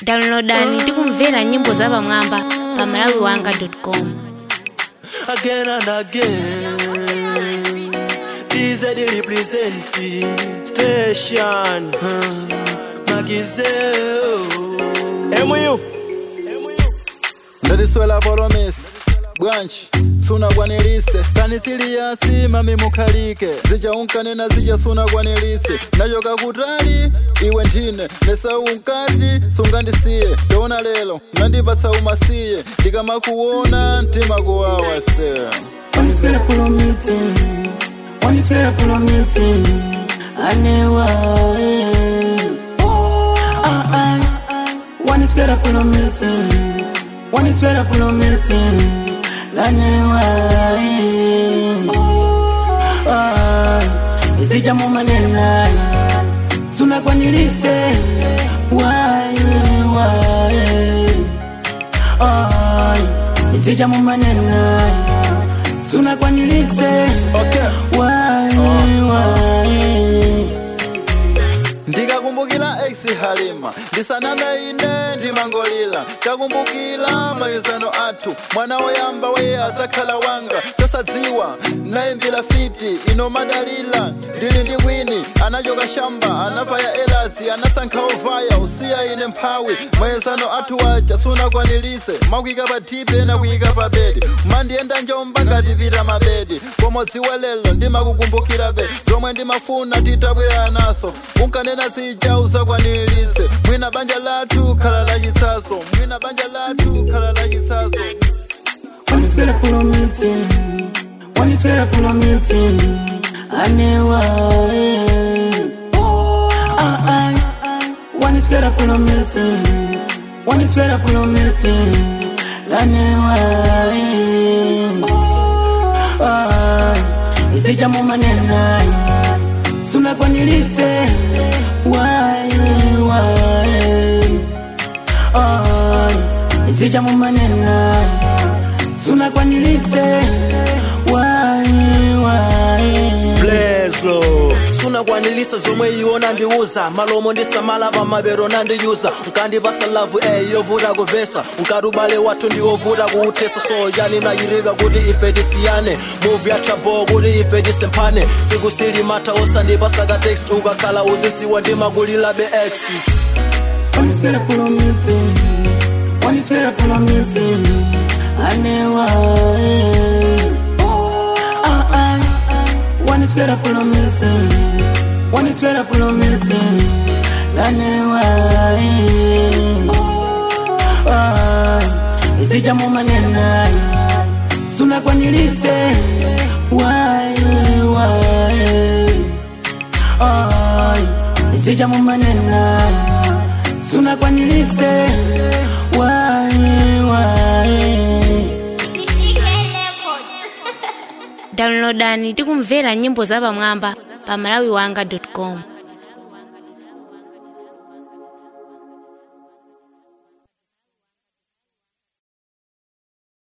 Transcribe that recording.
downloadani tikumvera nyimbo za pamwamba pa malawi wanga com again and again. DZ representing station. Magizeo. MU. ndatiswela polomis bwanji sunakwanilise kanisiliasi mami mukhalike zichaunkanena zicha sunakwanilise nachoka kutali iwe ndine mesau nkati sungandisiye toona lelo nandipatsa umasiye ndikamakuona mtima kuwawa se When it's better pull on missing, when it's better pull on missing, I never. Ah ah. When it's better pull on missing, when it's better pull on missing, I never. Ah, isija mumanena, suna kwanilise, why why. Ah, isija mumanena suna kwanilise okay. why why ndikakumbukira ex halima ndisaname ine ndimangolira takumbukira mayuzano athu mwana woyamba weye adzakhala wanga tosadziwa nayimbira fiti ino madalira ndili ndi kwini anachoka shamba anafaya elazi anasankha ovaya usiya ine mphawi mayezano athu waja sunakwanilise makuyika pa tipi ena kuyika pa bedi mandiyenda njomba ngati pita mabedi pomodziwa lelo ndimakukumbukira be zomwe ndimafuna titabwera naso unkanena zija uzakwanilise mwina banja lathu khala lachitsaso mwina banja lathu khala lachitsaso when it's better pull on missing when it's better pull on missing I never ah ah when it's better pull on missing when it's better pull on missing I never ah isija mumanena suna kwanilise why why oh isija mumanena suna kwanilise why why Bleslo. sunakwanilisa zomwe iwo ndiuza malomo ndisamala pamabero nandiyuza nkandipasa lavu eyi yovuta kuvesa nkati ubale wathu ndiwovuta kuuthesa so yani nayirika kuti ife tisiyane muvi yatrabo kuti ife tisemphane siku silimatha osandipasa ka text ukakhala uzisiwa ndimakulilabe x When it's better pull on missing When it's better pull on missing I never Ah ah When it's better pull on missing When it's better pull on missing I never Ah Isija mumanena Suna kwanilise Why why Ah Isija mumanena suna kwanilise why why downloadani tikumvera nyimbo za pamwamba pa malawi wanga com